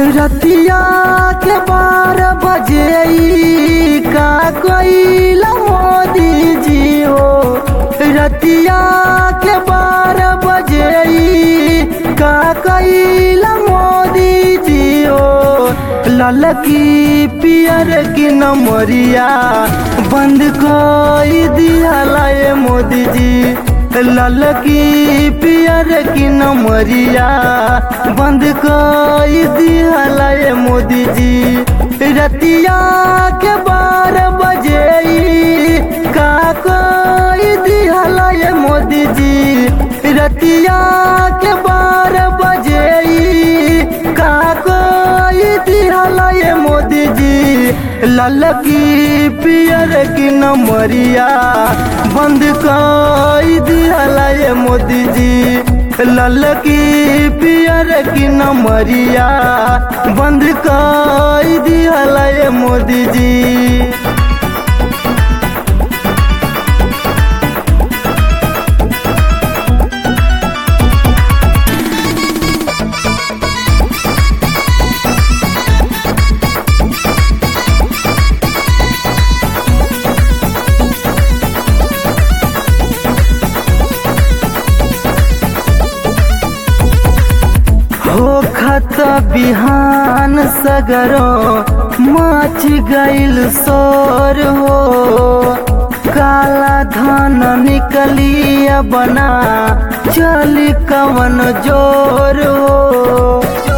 रतिया के बारह बजे ई का कोइला मोदी जी हो रतिया के बारह बजे ई का कोइला मोदी जी हो ललकी पियर की नमरिया बंद कोई दिया ये मोदी जी ललकी पियर की नमरिया बंद कोई दिया ये मोदी जी रतिया के बारह बजे ई का कोई दिया ये मोदी जी रतिया के बारह बजे ई का कोई दिया ये मोदी जी ललकी पियर की नमरिया बंद कोई दिया ये मोदी जी ललकी पियर की नमरिया बंद कोई दिया ये मोदी जी हो खत बिहान सगरो माछ गईल सोर हो काला धन निकलिया बना चली कवन जोर हो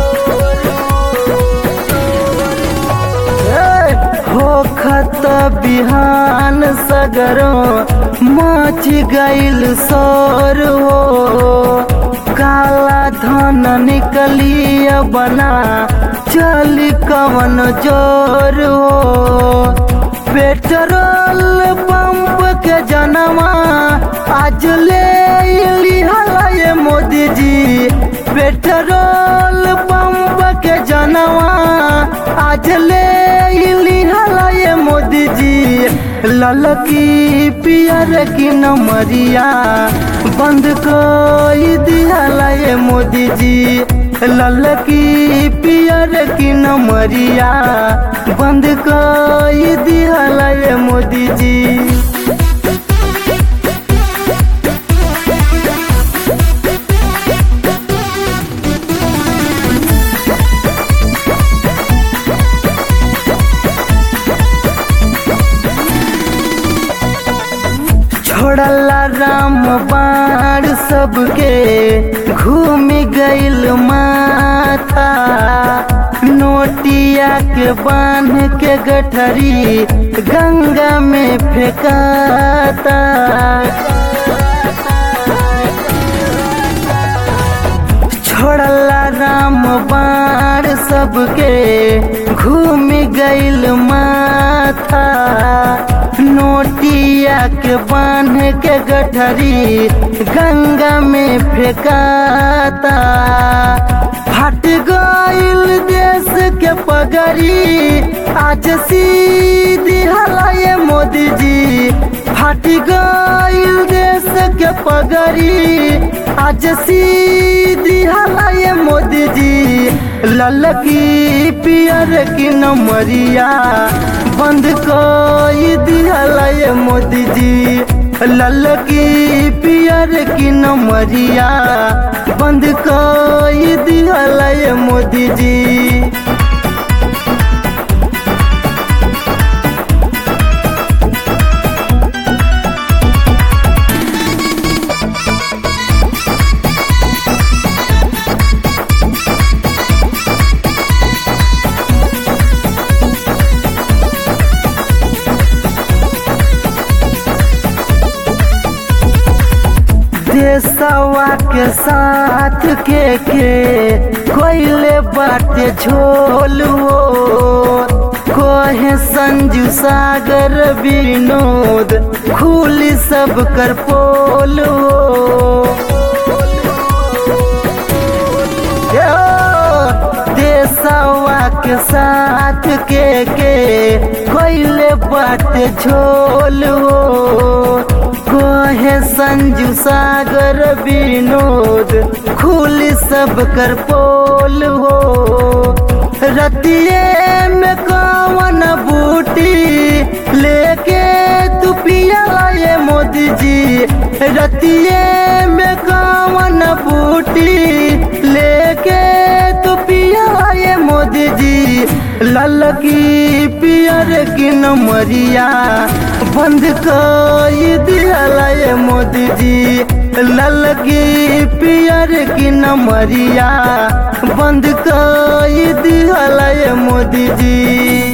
ए, हो खत बिहान सगरो माछ गईल सोर हो काला धन निकलिया बना चली कवन जोर हो पेट्रोल पंप के जनवा आज ले लिहला ये मोदी जी पेट्रोल पंप के जनवा आज ले लिहला ये मोदी जी ललकी पियर की नमरिया बंद कोई दिया ये मोदी जी ललकी पियर की नमरिया बंद कोई दिया ये मोदी जी छोड़ला राम बाण सबके घूम गईल माथा नोटिया के बांध के गठरी गंगा में फेंकाता छोड़ला राम बाण सबके घूम गईल माथा नोटिया के बांध के गठरी गंगा में फेंकाता फट गईल देश के पगड़ी आज सीधी हला ये मोदी जी फट गईल देश के पगड़ी आज सीधी हला ये मोदी जी ललकी पियर की नमरिया बंद कोई दिया ये मोदी जी ललकी पियर की नमरिया बंद कोई दिया ये मोदी जी देशवा के साथ के के कोयले बाटे झोल हो कोहे संजू सागर विनोद खुली सब कर पोल हो देशवा के साथ के के कोयले बाटे झोल हो कोहे संजू सागर विनोद खुली सब कर पोल हो रतिये में कवन बूटी लेके तू पिया ये मोदी जी रतिये में कवन बूटी लेके तू पिया ये मोदी जी ललकी पियर की नमरिया बंद कर दिया ये मोदी जी ललकी पियर की नमरिया बंद कर दिया ये मोदी जी